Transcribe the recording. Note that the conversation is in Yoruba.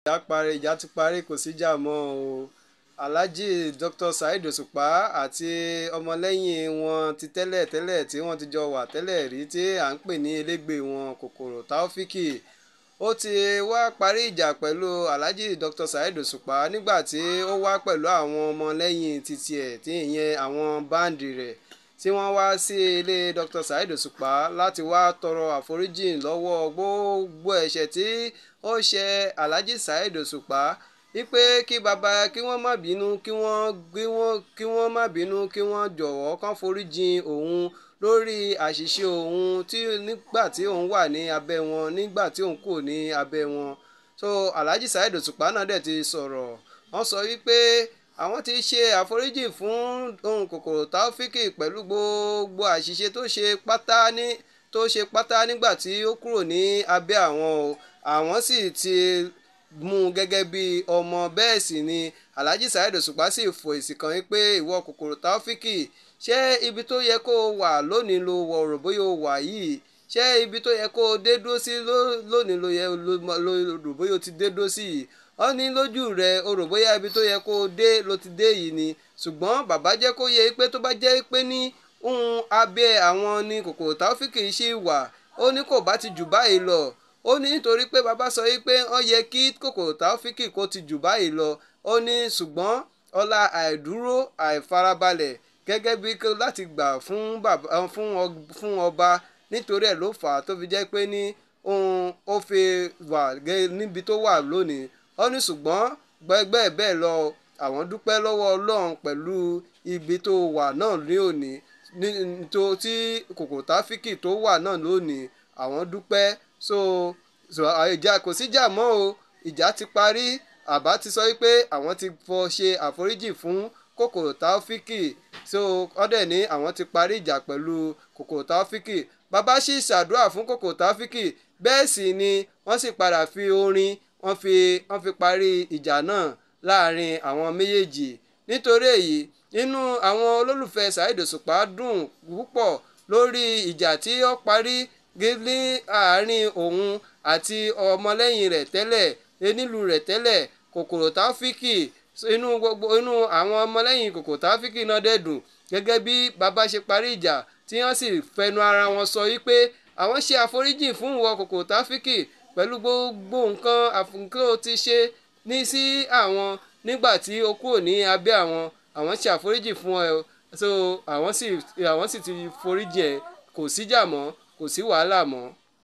ìjà parí ìjà ti parí kò síjà mọ́ o alhaji dr saheed òṣùpá àti ọmọlẹ́yìn wọn ti tẹ́lẹ̀ tẹ́lẹ̀ tí wọ́n ti jọ wà tẹ́lẹ̀ rí tí à ń pè ní elégbè wọn kòkòrò taofiki ó ti wá parí ìjà pẹ̀lú alhaji dr saheed òṣùpá nígbà tí ó wá pẹ̀lú àwọn ọmọlẹ́yìn titi ẹ̀ tí ìyẹn àwọn báǹdì rẹ̀ tí wọ́n wá sí ilé dr saheed òṣùpá láti wá tọrọ àforíjì lọ́wọ́ gbogbo ẹ̀ṣẹ̀ tí ó ṣe alhaji saheed òṣùpá wípé kí baba kí wọ́n má bínú kí wọ́n kí wọ́n kí wọ́n má bínú kí wọ́n jọ̀wọ́ kán foríjìn òun lórí àṣìṣe òun tí nígbà tí òun wà ní abẹ́ wọn nígbà tí òun kò ní abẹ́ wọn so alhaji saheed òṣùpá náà dẹ̀ ti sọ̀rọ̀ wọ́n sọ wípé àwọn ti ṣe àforíjì fún ohun kòkòrò taofiki pẹ̀lú gbogbo àṣìṣe tó ṣe pátá ní tó ṣe pátá nígbà tí ó kúrò ní abẹ́ àwọn o àwọn sì ti mú un gẹ́gẹ́ bí ọmọ bẹ́ẹ̀ sì ni alhaji saheed òṣùpá sì fò èsì kan wípé ìwọ kòkòrò taofiki ṣé ibi tó yẹ kó o wà lónìí ló wọ rò bóyá o wà yìí ṣé ibi tó yẹ kó o dé dúró sí lónìí ló yẹ rò bóyá o ti dé dúró sí yìí ó ní lójú rẹ o rò bóyá ibi tó yẹ kó o dé ló ti dé yìí ni ṣùgbọ́n bàbá jẹ́ kó yẹ pé tó bá jẹ́ pé ní ohun abẹ́ àwọn ni kòkòrò taofiki ṣì wà ó ní kò bá ti jù báyìí lọ ó ní nítorí pé bàbá sọ yìí pé ó yẹ kí kòkòrò taofiki kó ti jù báyìí lọ ó ní ṣùgbọ́n ọlá àìdúró àìfarabalẹ̀ gẹ́gẹ́ bí láti gbà fún bàbá fún ọba nítorí ẹ̀ ló fà á tó fi jẹ́ pé ní ohun ó fi wà níbi tó wà lónìí ó ní ṣùgbọ́n gbẹgbẹ́ bẹ́ẹ̀ lọ àwọn dúpẹ́ lọ́wọ́ ọlọ́run pẹ̀lú ibi tó wà náà ní òní tó tí kòkòrò táfíkì tó wà náà lónìí àwọn dúpẹ́ so ìjà kò síjà mọ́ o ìjà ti parí àbá ti sọ wípé àwọn ti fọ ṣe àforíjì fún kòkòrò táfíkì so ọdẹ ní àwọn ti parí ìjà pẹ̀lú kòkòrò táfíkì bàbá sì ṣàdúrà fún kòkòrò táfíkì bẹ́ẹ̀ sì ni wọ́n sì padà fi orin wọ́n fi wọ́n fi parí ìjà náà láàrin àwọn méjèèjì nítorí èyí inú àwọn olólùfẹ́ Saheed Òṣùpá dùn púpọ̀ lórí ìjà tí ó parí ní àárín òun àti ọmọlẹ́yìn rẹ̀ tẹ́lẹ̀ onílù rẹ̀ tẹ́lẹ̀ kòkòrò táfíkì inú gbogbo inú àwọn ọmọlẹ́yìn kòkòrò táfíkì náà dẹ̀ dùn gẹ́gẹ́ bí bàbá ṣe parí ìjà tí wọ́n sì fẹnu ara wọn sọ wípé àwọn ṣe àforíjì fún ìwọ kòkòrò táfíkì pẹ̀lú gbogbo nǹkan àfúnkẹ́ ó ti ṣe ní sí àwọn nígbà tí ó kúrò ní abẹ́ àwọn àwọn ṣe àforíjì fún ẹ so àwọn sì àwọn sì ti foríjì ẹ kò síjà mọ́ kò sí wàhálà mọ́